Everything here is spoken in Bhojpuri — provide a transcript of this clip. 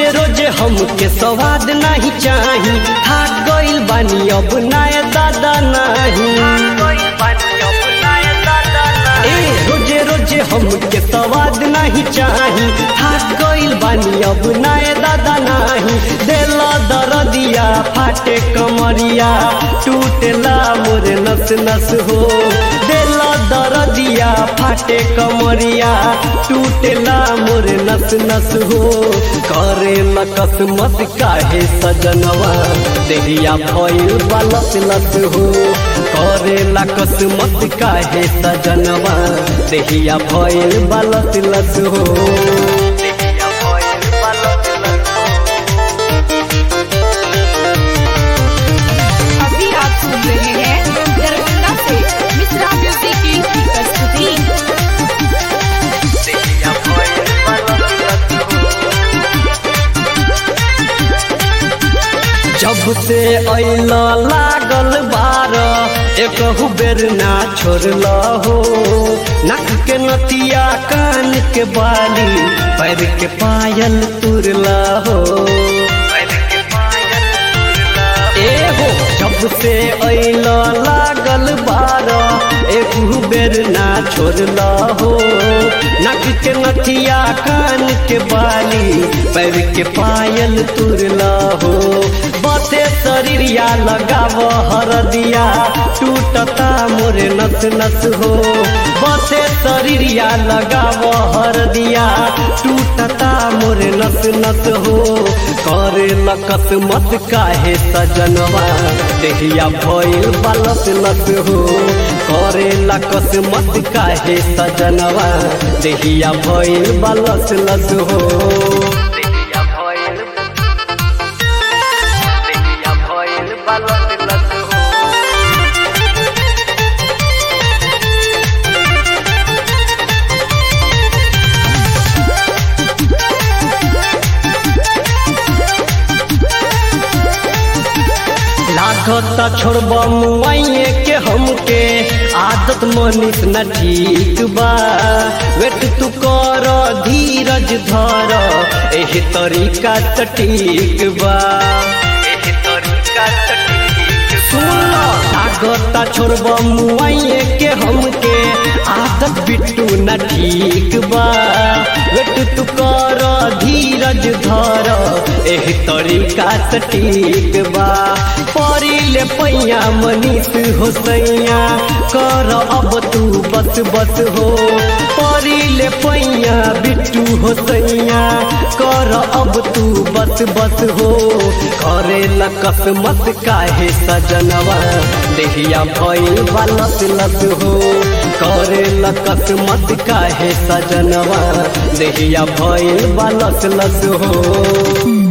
रोजे रोजे हमके स्वाद नहीं चाही थाक गइल बानी अब नाय दादा नहीं ए रोजे रोजे हमके स्वाद नहीं चाही थाक गइल बानी अब नाय दादा नहीं देला दरदिया फाटे कमरिया टूटेला मोरे नस नस हो देला दरदिया फाटे कमरिया टूटेला मोरे नस नस हो करे लकस मत काहे सजनवा देहिया भइल बालस लस हो करे लकस मत काहे सजनवा देहिया भइल बालस लस हो देहिया भइल बालस लस अभी आप सुन रहे हैं दरभंगा से मिश्रा म्यूजिक की प्रस्तुति देहिया भइल बालस लस जब से अइला लागल बार एकहु बेर ना छोड़ल हो नक के नतिया कान के बाली पैर के पायल तुरला हो ए हो जब से अइला लागल बार एकहु बेर ना छोड़ल हो नक के नथिया कान के बाली पैर के पायल तुरला हो बते शरीरिया लगाव हरदिया टूटता मोरे नस नस हो बते शरीरिया लगाव हरदिया टूटता मोरे नस नस हो करे लकस मत काहे सजनवा देहिया भइल बालस लस हो करे लकस मत काहे सजनवा देहिया भइल बालस लस हो देहिया भइल देहिया भइल बालस लस हो लागता छोड़ब मुआइए के हमके आदत मनीष न ठीक बा वेट तू कर धीरज धर एही तरीका त ठीक बा एही तरीका त ठीक सुन लागता छोड़ब मुआइए के हमके आदत बिट्टू न ठीक बा वेट तू कर धीरज धर एही तरीका से ठीक बा परिले पैया मनीष हो सैया कर अब तू बस बस हो परिले पैया बिट्टू हो सैया कर अब तू बस बस हो करे लकस मत काहे सजनवा देहिया भइल बालस लस हो करे लकस मत काहे सजनवा देहिया भइल बालस लस हो